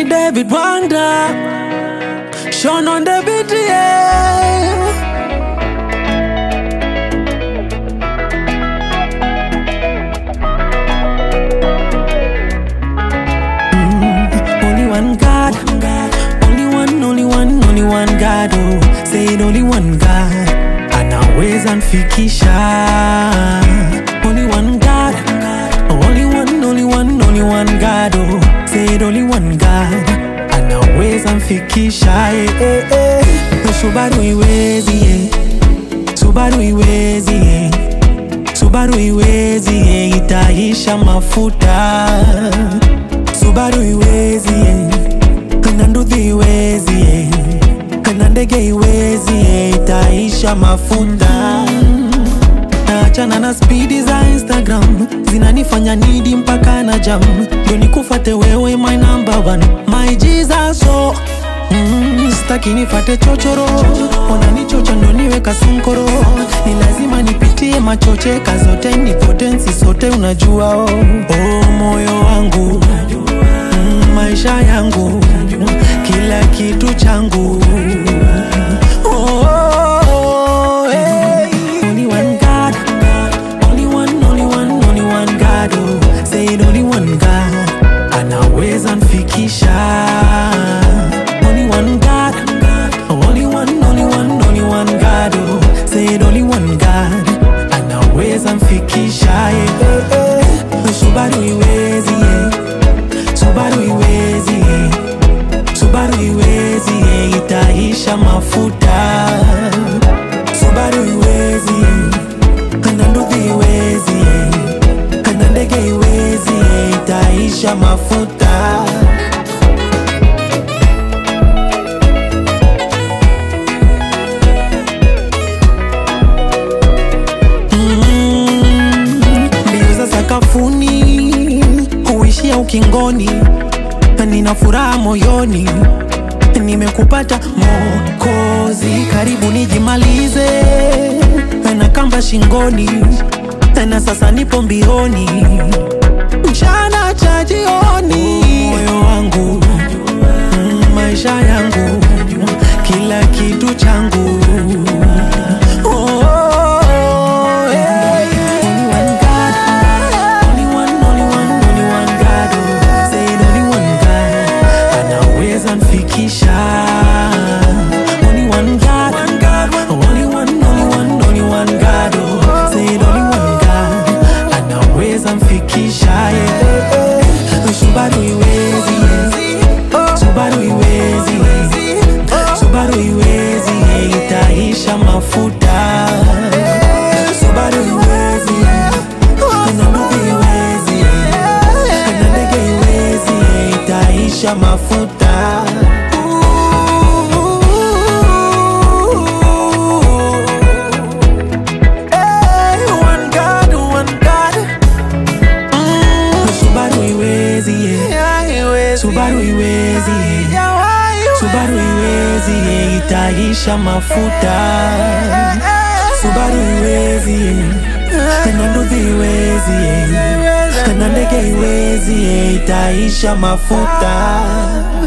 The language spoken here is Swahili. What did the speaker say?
David Wanda, Sean on the beat, yeah. Only one God, only one, only one, only one God. Oh, say it, only one God anaweza nfikisha. Only one God, only one, only one, only one God. Oh, say it, only one God anaweza nfikisha. Eh, eh, eh. Subaru iwezi, eh. Subaru iwezi, eh. Subaru iwezi, eh. Itaisha mafuta Subaru iwezi eh. na nduthi iwezi eh. na ndege iwezi eh. itaisha mafuta naachana na spidi za Instagram zinanifanya nidi mpaka na jam ndio nikufate wewe my number one my Jesus oh. Mm, sitaki nifate chochoro wananichocha ndo niwe kasunkoro ni lazima nipitie machoche kazote ni potensi sote unajua oh. Oh, moyo wangu mm, maisha yangu kila kitu changu oh, oh, hey. Only one God, only one, only one, only one God. Oh, say it, only one God anaweza nfikisha. Only one God, only one, only one, only one God. Oh, say it, only one God anaweza nfikisha. Yeah, yeah, yeah. Subaru iwezi, yeah. Subaru iwezi, yeah. Subaru iwezi, yeah. itaisha mafuta. Subaru iwezi, yeah. na nduthi iwezi, yeah. na ndege iwezi, yeah. itaisha mafuta. Mm, mbio za sakafuni huishia ukingoni, nina furaha moyoni, nimekupata Mokozi, karibu nijimalize na kamba shingoni, na sasa nipo mbioni, mchana cha jioni, moyo wangu mm, maisha yangu kila kitu changu Oh, oh, hey. Only one God, only one, only one, only one God. Oh, say it, only one God anaweza nfikisha. Only one God, only one, only one, only one God. Oh, say it, only one God anaweza nfikisha. Yeah, yeah, yeah. Subaru iwezi, yeah. Subaru iwezi, yeah. Subaru iwezi, yeah. itaisha mafuta. Subaru iwezi, yeah. na nduthi iwezi, yeah. na ndege iwezi, yeah. itaisha mafuta. Hey, one God, one God. Mm, Subaru iwezi, yeah. Subaru iwezi, yeah. Subaru iwezi, yeah. itaisha mafuta. Subaru iwezi, yeah. na nduthi iwezi, yeah. na ndege iwezi, yeah. itaisha mafuta.